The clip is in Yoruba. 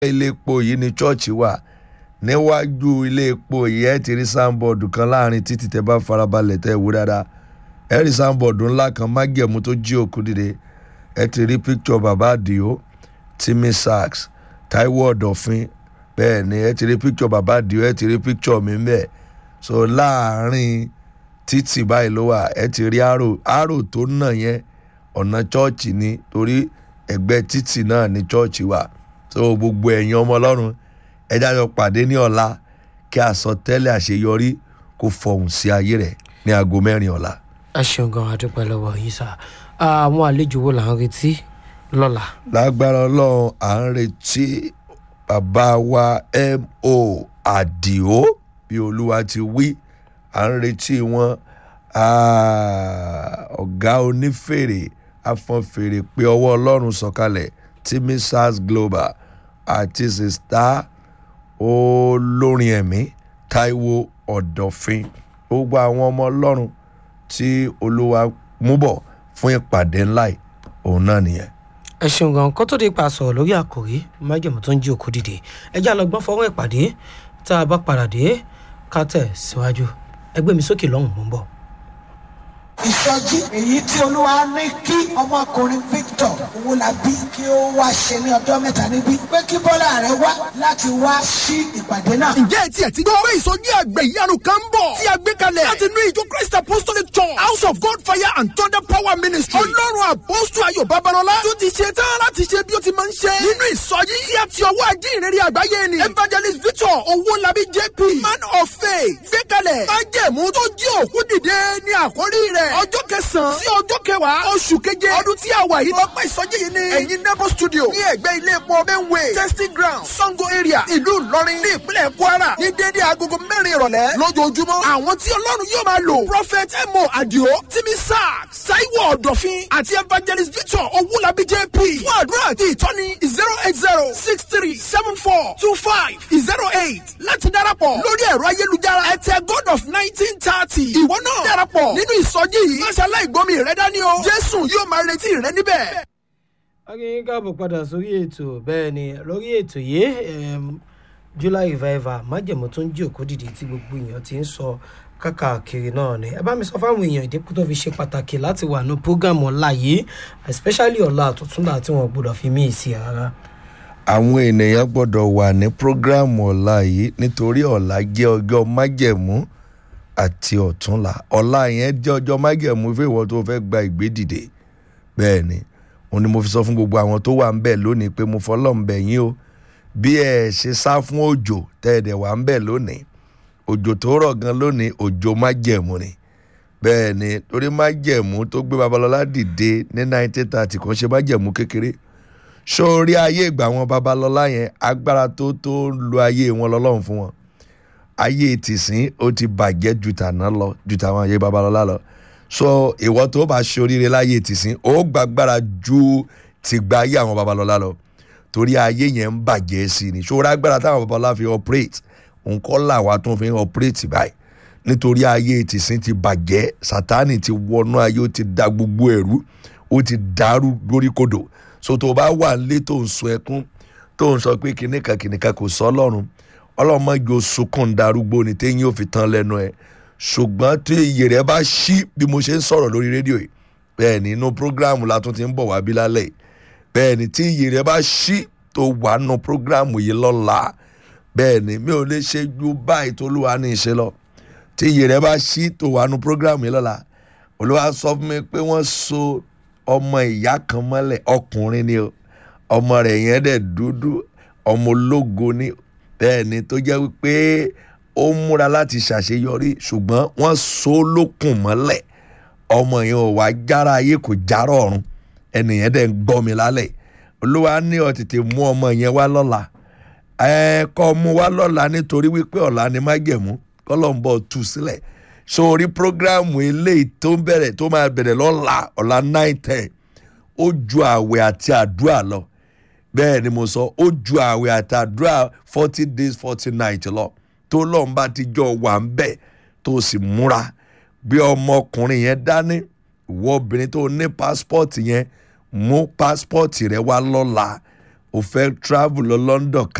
ilé epo yìí ni chọ́ọ̀chì wà níwájú ilé epo yìí ẹ ti rí sáńbọ̀dù kan láàrin títí tẹ bá farabalẹ̀ tẹ wò dáadáa ẹ rí sáńbọ̀dù ńlá kan mágẹ̀mú tó jí òkú dìde ẹ ti rí píkítọ̀ bàbá àdìo Timmy Sachs Táíwò Ọ̀dọ̀fin bẹ́ẹ̀ ni ẹ ti rí píkítọ̀ bàbá àdìo ẹ ti rí píkítọ̀ mi mbẹ́ so láàrin títì báyìí ló wà ẹ ti rí àrò àrò tó nà yẹn ọ̀nà chọ́ọ̀chì ni torí ẹgbẹ́ títì náà ni chọ́ọ̀chì wà so gbogbo ẹ̀yin ọmọ ọlọ́run ẹ jájọ pàdé ní ọ̀la kí àsọtẹ́lẹ̀ àṣeyọrí kó fọhùn sí ayé rẹ̀ ní aago mẹ́rin ọ̀la. ẹ ṣeun gan adúpẹ́ lọ́wọ́ yín sá àwọn àlejò wo là ń retí lọ́la. lágbára ọlọ́run à ń retí bàbá wa mo àdìo bí olúwa ti wí à ń retí wọn ọ̀gá onífèrè afọ́nfèrè pé ọwọ́ ọlọ́run sọ̀kalẹ̀ Timmy Sachs Global àti sista olórin ẹ̀mí Táíwò Ọ̀dọ̀fin gbogbo àwọn ọmọ ọlọ́run tí olúwa mú bọ̀ fún ìpàdé ńlá yìí òun náà nìyẹn. ẹ ṣeun gan kó tó di pa sọ̀rọ̀ lórí àkòrí májèmú tó ń jí òkú dìde ẹ já lọ gbọ́n fọwọ́ ìpàdé tá a bá padà dé ká tẹ̀ síwájú ẹgbẹ́ mi sókè lọ́hùn mọ́ ń bọ̀. ìsọjí èyí tí olúwa ní kí ọmọkùnrin Victor Owólabí kí ó wá ṣe ní ọjọ́ mẹ́ta níbí pé kí Bọ́lá rẹ̀ wá láti wá sí ìpàdé náà. ǹjẹ́ etí ẹ̀ ti gbọ́ pé ìsọjí àgbẹ̀ ìyanu kan ń bọ̀ tí a gbé kalẹ̀ láti inú ìjọ Christ Apostolic Church House of God Fire and Thunder Power Ministry ọlọ́run àpọ́sù ayọ̀ babalọ́lá tó ti ṣe tán láti ṣe bí ó ti máa ń ṣe nínú ìsọjí tí a ti ọwọ́ ajé ìrírí àgbáyé ni Evangelist Victor Owólabí JP man of faith gbé kalẹ̀ májẹ̀mú tó jí òkú dìde ní àkórí rẹ̀ ọjọ́ kẹsàn-án sí ọjọ́ kẹwàá oṣù keje ọdún tí a wà yìí ọpẹ́ ìsọjí yìí ni ẹ̀yin nebo studio ní ẹ̀gbẹ́ ilé epo benway testing ground sango area ìlú ìlọrin ní ìpínlẹ̀ kwara ní déédéé agogo mẹ́rin ìrọ̀lẹ́ lójoojúmọ́ àwọn tí ọlọ́run yóò máa lò prophet emo adio timi sack saiwo ọ̀dọ̀fin àti evangelist victor owulabi jp fún àdúrà àti ìtọ́ni zero eight zero six three seven four two five zero eight láti darapọ̀ lórí ẹ̀rọ ayélujára ẹ̀tẹ̀ god of nineteen thirty ìwọ náà darapọ̀ nínú ìsọjí yìí máṣe aláìgbọ́mi rẹ dání o jésù yóò máa retí rẹ níbẹ̀. akínyìn káàbọ̀ padà sórí ètò bẹ́ẹ̀ ni lórí ètò yìí em, july revival májèmú tó ń jí òkú dìde tí gbogbo èèyàn ti ń sọ káàkiri náà ni ẹ bá mi sọ fáwọn èèyàn ìdínkù tó fi ṣe pàtàkì láti wà ní programu ọ̀la yìí especially ọ̀la àtúntúndà tí wọ́n gbọ́dọ̀ fi mí sí rárá. àwọn ènìyàn gbọ́dọ̀ wà ní prógráàmù ọ̀la yìí nítorí ọ̀la jẹ́ ọjọ́ májẹ̀mú àti ọ̀túnla ọ̀la yẹn jẹ́ ọjọ́ májẹ̀mú fún ìwọ tó fẹ́ gba ìgbédìde bẹ́ẹ̀ ni òun ni mo fi sọ fún gbogbo àwọn tó wà ń bẹ̀ lónìí pé mo fọlọ́ ń bẹ̀ yín o bí ẹ ṣe sá fún òjò tẹ́ ẹ dẹ̀ wà ń bẹ̀ lónìí òjò tó rọ̀ gan lónìí òjò májẹ̀mú ni bẹ́ẹ̀ ni torí májẹ̀mú tó gbé babalọ́lá dìde ní 1930 kan ṣe májẹ̀mú kékeré sórí ayé ìgbà wọn babalọ́lá yẹn agbára tó tó ń lo ayé wọn lọ́lọ́run fún wọn ayé tìsín ó ti bàjẹ́ ju tàná lọ ju tàwọn ayé babalọ́lá lọ so ìwọ tó bá ṣoríire láyé tìsín ó gbàgbára ju tìgbà ayé àwọn babalọ́lá lọ torí ayé yẹn ń bàjẹ́ sí i ni ṣòro agbára táwọn babalọ́lá fi operate nǹkan làwa tó fi ń operate báyìí nítorí ayé tìsín ti bàjẹ́ sátánì ti wọnú ayé ó ti da gbogbo ẹ̀rú ó ti dàrú lóríkodò so tó bá wà nílé tó ń sun ẹkún tó ń sọ pé kìnìkan kìnìkan kò sọ ọlọ́run ọlọ́run má jò sunkún darúgbó ni téyín ò fi tán lẹ́nu ẹ̀ ṣùgbọ́n tí iyè rẹ̀ bá ṣí bí mo ṣe ń sọ̀rọ̀ lórí rédíò yìí bẹ́ẹ̀ ni inú prógráàmù la tún ti ń bọ̀ wá bí lálẹ́ yìí bẹ́ẹ̀ ni tí iyè rẹ̀ bá ṣí tó wà nù prógráàmù yìí lọ́la bẹ́ẹ̀ ni mi ò lè ṣe ju báyìí tó lùwà ní ìṣe lọ tí iyè rẹ̀ bá ṣí tó wà nù prógráàmù yìí lọ́la olúwa sọ fún mi pé wọ́n so ọmọ ìyá kan mọ́lẹ̀ ọkùnrin ni o ọmọ rẹ̀ yẹn dẹ̀ dúdú ọmọ ológo ni bẹ́ẹ̀ ni tó jẹ́ wípé ó múra láti ṣàṣeyọrí ṣùgbọ́n wọ́n so ó lókùn mọ́lẹ̀ ọmọ yẹn ò wá jára ayé kò járọ̀ ọ̀run ẹnìyẹn dẹ̀ ń gbọ́ mi lálẹ́ olúwa ní ó tètè mú ọmọ yẹn wá lọ́la ẹ kọ́ mú wá lọ́la nítorí wípé ọ̀la ni májẹ̀mú kọ́lọ́mbọ̀ tú sílẹ̀ sórí prógráàmù eléyìí tó ń bẹ̀rẹ̀ tó máa bẹ̀rẹ̀ lọ́la ọ̀la nine ten ó ju àwẹ̀ àti àdúrà lọ bẹ́ẹ̀ ni mo sọ ó ju àwẹ̀ àti àdúrà forty days forty night lọ tó lọ́n bá ti jọ wà ń bẹ̀ tó sì múra bí ọmọkùnrin yẹn dání ìwọ obìnrin tó ní passport yẹn mú passport rẹ wá lọ́la o fẹ́ travel lọ London